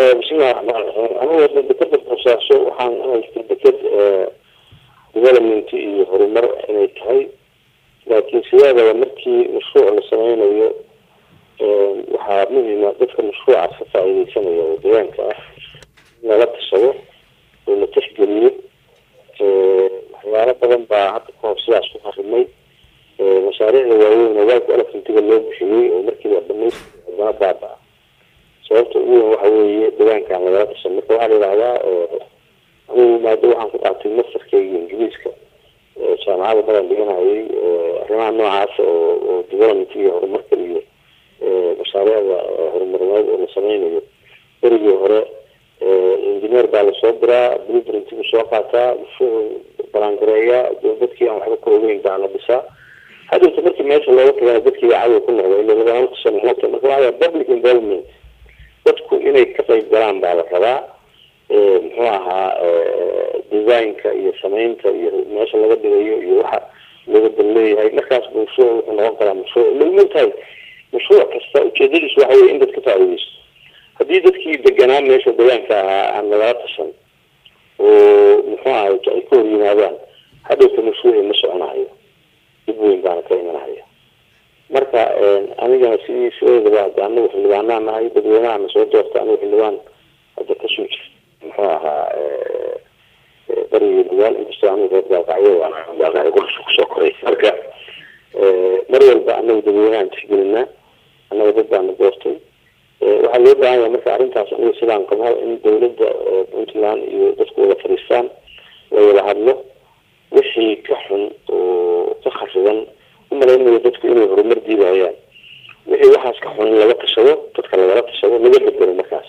bismillahi raxmaan raxiim anigu hadda dekeda boosaaso waxaan haystay deked development iyo horumar inay tahay laakiin sideedaba markii mashruuc la sameynayo waxaa muhima dadka mashruucaas ka faa-ideysanaya oo deegaanka ah in lala tashado oo la tixgeliyo waxyaalo badan baa hadda kahor sidaas ku harimay mashaariicda waaweyn ogaalka elefantiga loo bixiyey oo markiiba dhamaystir haddana baaba-a sababta ugu weyn waxa weeye deegaankaan lagala tashan marka waxaa la yidhahdaa anigu maado waxaan ku qaatay mastarkeyga ingiriiska jaamacada badan dhiganayay arrimaha noocaas oo oo development iyo horumarka iyo mashaariicda horumarineed oo la sameynayo berigii hore engineer baa lasoo diraa blueprintigu soo qaataa balaangareeya dadkii aan waxba ka ogeyn baa la dhisaa hadowta markii meesha looga tagana dadkiiba cadow ku noqda ila lagama tashan marka waxaa public involvement dadku inay ka qayb galaan baa la rabaa muxuu ahaa designka iyo sameynta iyo meesha laga dhigayo iyo waxa looga dan leeyahay markaas bu mashruuc wuxuu noqon karaa mashruuc lagma tahay mashruuc kasta ujeedadiisu waxa weye in dad ka faa-ideysto haddii dadkii deganaa meesha deegaanka ahaa aan lagala tashan oo muxuu ahay ay ka hor yimaadaan hadhowta mashruuci ma soconayo dib weyn baana ka imanaya marka anigana sidii sideedaba hadda anagu xildhibaanaa nahay dadweynahana soo doorta anigu xildhibaan hadda kasoo jir muxuu ahaa bariga dagaal inkastoo anigu reer gaalkacyo waanagaalkacyo kusoo koray marka mar walba anagu dadweynahan tixgelinaa annaga dad baana doortay waxaa loo baahan yahay marka arrintaas aniga sidaan qabo in dawladda puntland iyo dadku wada fadhiistaan la wada hadlo wixii ka xun oo ka khariban umalaynayo dadku inay horumar diidahayaan wixii waxaas ka xun in laga tashado dadka lagala tashado laga bedelo markaas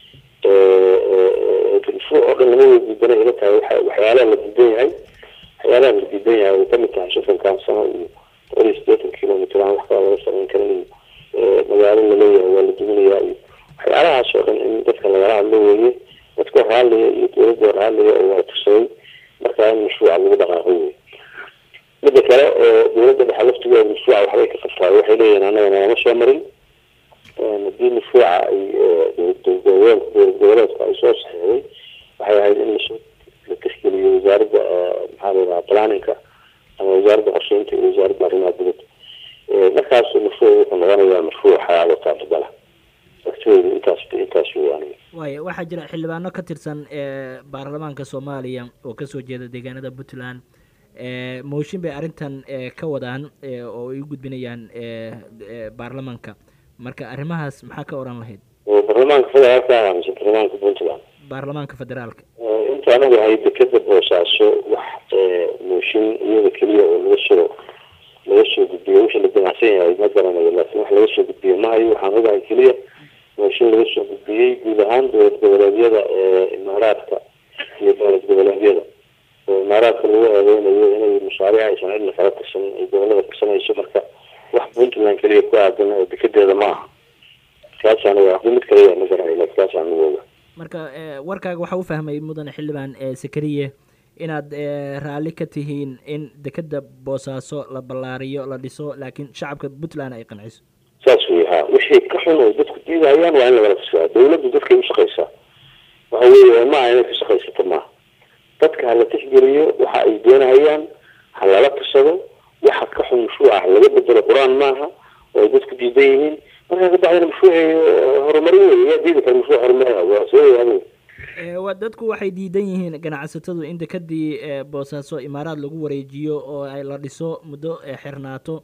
mashruuc oo dhan lama wada diidana ila tahay waxyaalaha la diidan yahay waxyaalaha la diidan yahay ay kamid tahay soddonkan sano iyo boqol iyo siddeetan kilomitr aan wax kala laga samayn karin iyo magaalo laleeyahay waa la duminayaa iyo waxyaalahaas oo dhan in dadka lagala hadlo weeye dadka raaliya iyo dawladda raaliya oo wada tashaday markaa in mashruuca lagu dhaqaaqo weye mida kale dawladda dhexe laftigeeda mashruuca waxbay ka qabtaa waxay leeyihin annaga nalama soo marin haddii mashruuca ay dowlad goboleedku ay soo saxeexday waxay ahayd in lasoo la tixgeliyo wasaaradda maxaa la yidhaha planninka ama wasaaradda qorsheynta iyo wasaaradda arrimaha dibadda markaasu mashruuc wuxuu noqonayaa mashruuc xayaalo taabadala waqtigeedu intaas intaas weeyaan waaya waxaa jira xildhibaano ka tirsan baarlamaanka soomaaliya oo kasoo jeeda deegaanada puntland mooshin bay arrintan ka wadaan oo ay u gudbinayaan baarlamaanka marka arrimahaas maxaa ka oran lahayd baarlamaanka federaalka mise baarlamaanka puntland baarlamaanka federaalka inta anagu hay dekeda boosaaso wax mooshin iyada keliya oo laga soo laga soo gudbiyo wixii la damacsan yahay ma garanayo laakiin wax laga soo gudbiyo mahayo waxaan ogahay keliya mooshin laga soo gudbiyey guud ahaan dowlad goboleedyada imaaraadka iyo dowlad goboleedyada oo imaaraadka lagu eedeynayo inay mashaariic aysan cidna kala tashan ay gobolada kasanayso marka wax puntland keliya ku aadan oo dekedeeda ma aha kaasaan mid kaliya ma garanayo laakiin kaasaan ugu oga marka warkaaga waxaa u fahmay mudane xildhibaan sakariye inaad raalli ka tihiin in dekeda boosaaso la ballaariyo la dhiso laakiin shacabka puntland ay qanciso saas wey ha wixii ka xun oo dadku diidahayaan waa in lagala tashadaa dawladdu dadkay ushaqaysaa waxa weeye maaha inay ka shaqaysato maaha dadka hala tixgeliyo waxa ay doonahayaan ha lala tashado waxa ka xun mashruuca ha laga bedelo qur-aan maaha oo ay dadku diidan yihiin markaa kabacdina mashruuci horumarin wey yaa diidi kara mashruuc horumarin waa soo yahay wa dadku waxay diidan yihiin ganacsatadu in dekadii boosaaso imaaraad lagu wareejiyo oo ay la dhiso muddo xirnaato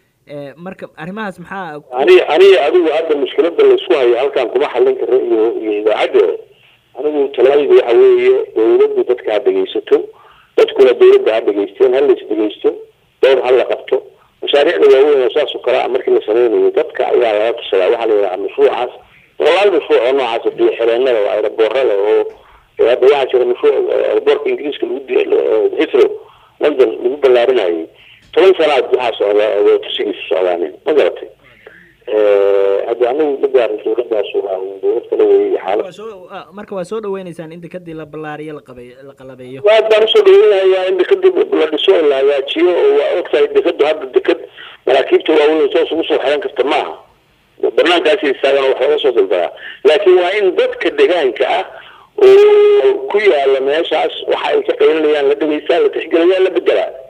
marka arrimahaas maxaa ani aniga adigu hadda mushkilada laysku hayo halkaan kuma xallin karo iyo iyo idaacadda anigu talaadida waxa weeye dawladdu dadka ha dhegaysato dadkuna dawladda ha dhegaysteen ha lays dhegaysto dowr ha la qabto mashaariicda waaweyn oo saas oo kale a markii la sameynayo dadka ayaa laga tashadaa waxaa la yidhaha mashruucaas boqolaal mashruuc oo noocaas biyo xireenada oo aeroboorada oo hadda waxaa jira mashruuc aeroboorka ingiriiska lagu hitro london lagu ballaarinayay toban sanaad waxaa socda tusigiisa socdaanin ma garatay hadda anagu ma gaarin dawladdaas waa dawlad kala weeyay xaalad marka waa soo dhaweyneysaan in dekadii la ballaariyo laqabay la qalabeeyo aad baan usoo dhaweynayaa in dekadii la dhiso oo la hagaajiyo oo waa ogtahay dekadu hadda dekad maraakiibta waaweyn toos ugu soo xiran karta maaha banaankaasi istaagana wax laga soo daldaraa laakiin waa in dadka deegaanka ah oo ku yaala meeshaas waxa ay ka qaylinayaan la dhegeystaa la tixgeliyaa la bedelaa